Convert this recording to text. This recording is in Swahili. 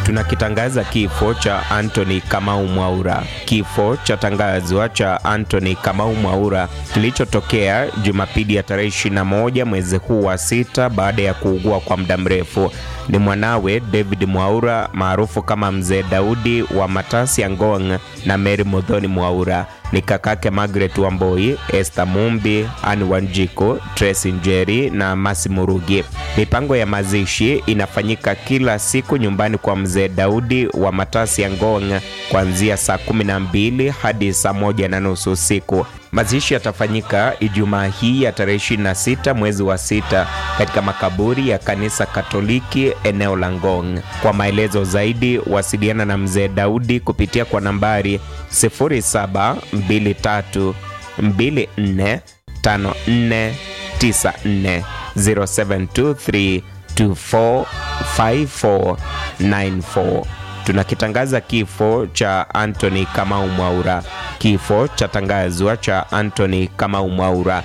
tunakitangaza kifo cha Anthony Kamau Mwaura. Kifo cha tangazwa cha Anthony Kamau Mwaura kilichotokea Jumapili ya tarehe 21 mwezi huu wa sita baada ya kuugua kwa muda mrefu. Ni mwanawe David Mwaura maarufu kama Mzee Daudi wa Matasi ya Ngong na Mary Modhoni Mwaura ni kakake Margaret Wamboi, Esther Mumbi, Anne Wanjiku, Tracy Njeri na Masi Murugi. Mipango ya mazishi inafanyika kila siku nyumbani kwa Mzee Daudi wa Matasi ya Ngong kuanzia saa kumi na mbili hadi saa moja na nusu usiku. Mazishi yatafanyika Ijumaa hii ya tarehe 26 mwezi wa sita katika makaburi ya kanisa Katoliki eneo la Ngong. Kwa maelezo zaidi, wasiliana na Mzee Daudi kupitia kwa nambari 0723 24 54 94 0723 24 54 94. Tunakitangaza kifo cha Anthony Kamau Mwaura. Kifo cha tangazwa cha Anthony Kamau Mwaura